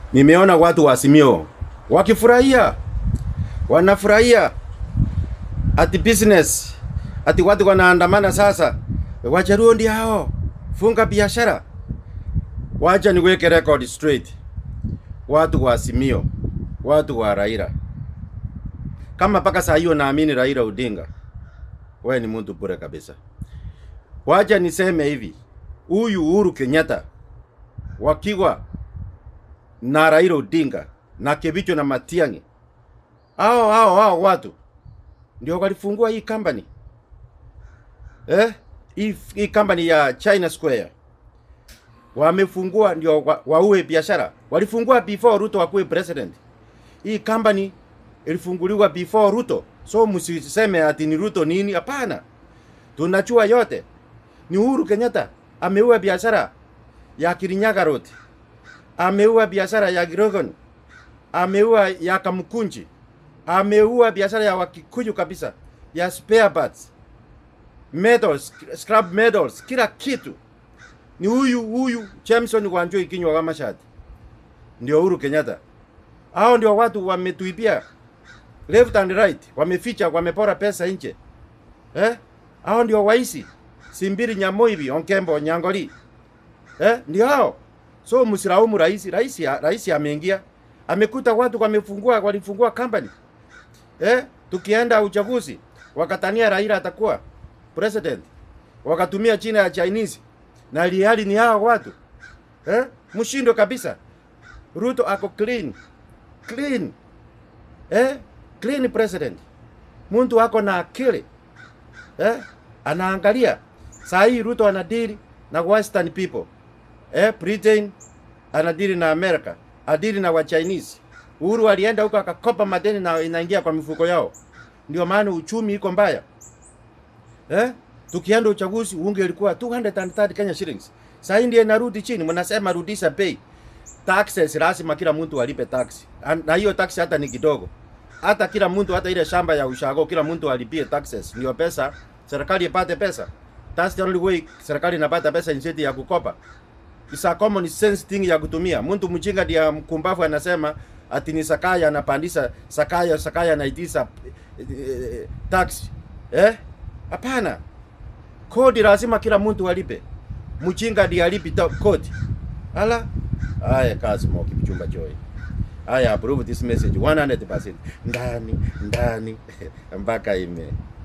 Nimeona watu wa Azimio wakifurahia, wanafurahia ati business, ati watu wanaandamana sasa. Wajaluo ndio hao, funga biashara. Wacha niweke record straight, watu wa Azimio, watu wa Raila, kama mpaka saa hiyo naamini Raila Odinga, wewe ni mtu bure kabisa. Wacha niseme hivi, huyu Uhuru Kenyatta wakiwa na Raila Odinga na Kebicho na Matiang'i, hao hao hao watu ndio walifungua hii company eh, hii, hii company ya China Square wamefungua ndio wa, waue biashara. Walifungua before Ruto akuwe president. Hii company ilifunguliwa before Ruto, so msiseme ati ni Ruto nini. Hapana, tunachua yote ni Uhuru Kenyatta ameua biashara ya Kirinyaga Road, ameua biashara ya Girogon, ameua ya Kamkunji, ameua biashara ya Wakikuyu kabisa ya spare parts, metals, scrap metals, kila kitu ni huyu huyu Jameson Wanjoi kinywa kama shati, ndio Uhuru Kenyatta. Hao ndio watu wametuibia left and right, wameficha, wamepora pesa nje eh? Hao ndio waisi Simbiri Nyamoibi Onkembo Nyangoli eh? Ndio hao. So msilaumu rais, rais rais ameingia amekuta watu wamefungua walifungua company eh? Tukienda uchaguzi wakatania Raila atakuwa president, wakatumia jina ya Chinese na liali ni hao watu eh? Mshindo kabisa. Ruto ako clean clean eh? Clean president, mtu ako na akili eh? Anaangalia saa hii Ruto anadili na western people eh? Britain anadili na America, adili na wa Chinese. Uhuru alienda huko akakopa madeni na inaingia kwa mifuko yao, ndio maana uchumi iko mbaya eh? Tukienda uchaguzi unge ilikuwa 230 Kenya shillings. Sasa hii ndio inarudi chini, mnasema rudisha bei. Taxes lazima kila mtu alipe tax. Na hiyo tax hata ni kidogo. Hata kila mtu hata ile shamba ya ushago kila mtu alipie taxes. Ndio pesa serikali ipate pesa. That's the only way serikali inapata pesa nchini ya kukopa. It's a common sense thing ya kutumia. Mtu mjinga ndiye mkumbavu anasema ati ni Sakaya anapandisha Sakaya Sakaya anaitisha eh, tax. Eh? Hapana kodi lazima kila mtu alipe. Mchinga ndiye alipi kodi. Ala, haya kazi moki kichumba joy. Haya approve this message 100% ndani ndani mpaka ime